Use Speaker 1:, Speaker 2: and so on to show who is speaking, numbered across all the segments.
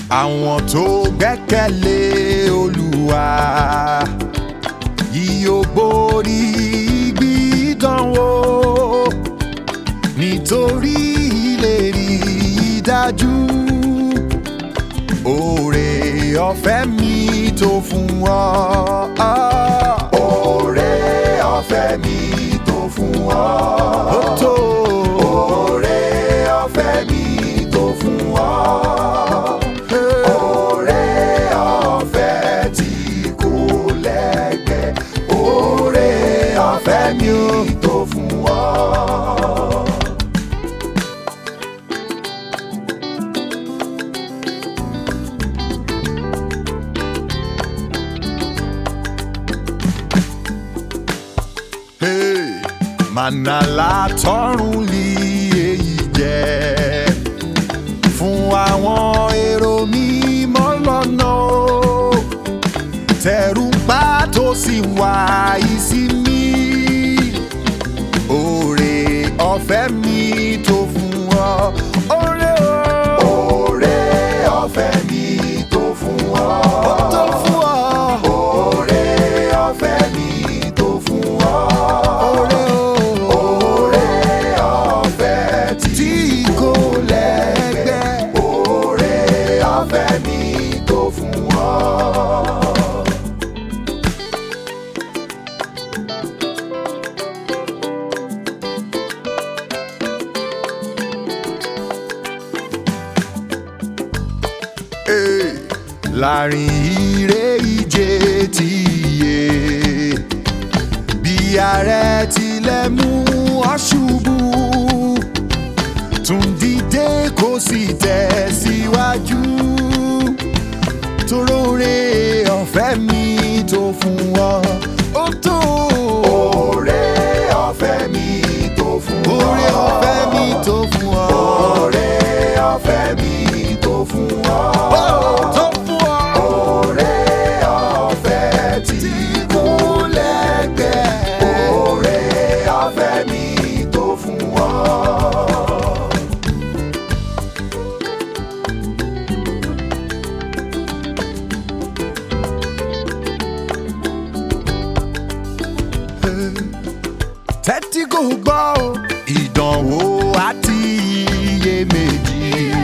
Speaker 1: àwọn tó gbẹ́kẹ̀lé olúwa yóò borí gbídánwò nítorí ìlérí dájú oore ọ̀fẹ́ mi tó fún ọ. oore ọ̀fẹ́ mi tó fún ọ. ó tó. oore ọ̀fẹ́ mi tó fún ọ. oore ọ̀fẹ́ tí kò lẹ́gbẹ́. oore ọ̀fẹ́ mi tó fún ọ. Hey, Mànàlá tọrùn lì èyí jẹ́ fún àwọn èrò mímọ́ lọ́nà o. tẹ̀rù pa tó sì wá ìsinmi oore ọ̀fẹ́ mi tó fún ọ. oore o. oore ọ̀fẹ́ mi tó fún ọ. ó tó fún ọ. oore ọ̀fẹ́ mi tó fún ọ. oore o. oore ọ̀fẹ́ tí kò lẹ́gbẹ́. oore ọ̀fẹ́ mi tó fún ọ. Hey, láàrin ire ìje ti yé bí ààrẹ tilẹ̀ mú ọ ṣubú tún dìde kó sì tẹ̀síwájú toróore ọ̀fẹ́ mi tó fún ọ ó tó. oore ọ̀fẹ́ mi tó fún ọ. oore ọ̀fẹ́ mi tó fún ọ. oore ọ̀fẹ́ mi tó fún ọ. ó tó fún ọ. oore ọ̀fẹ́ tí kò lẹ́gbẹ́. oore ọ̀fẹ́ mi tó fún ọ. tẹ́tí kò gbọ́ o. ìdánwò àti iyèméjì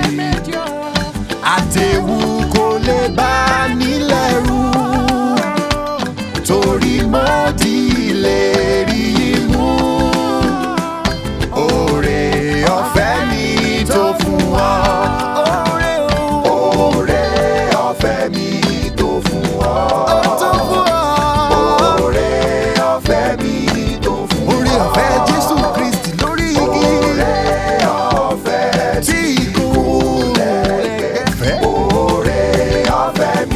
Speaker 1: àtẹ̀wù kò lè bá nílẹ̀ rú torí mo di ìlérí yìí mú oore ọ̀fẹ́ mi tó fún ọ. oore ọ̀fẹ́ mi tó fún ọ. oore ọ̀fẹ́ mi tó fún ọ. oore ọ̀fẹ́ Jésù Kristi lórí igi. oore ọ̀fẹ́ tí kò lẹ́gbẹ́. oore ọ̀fẹ́ mi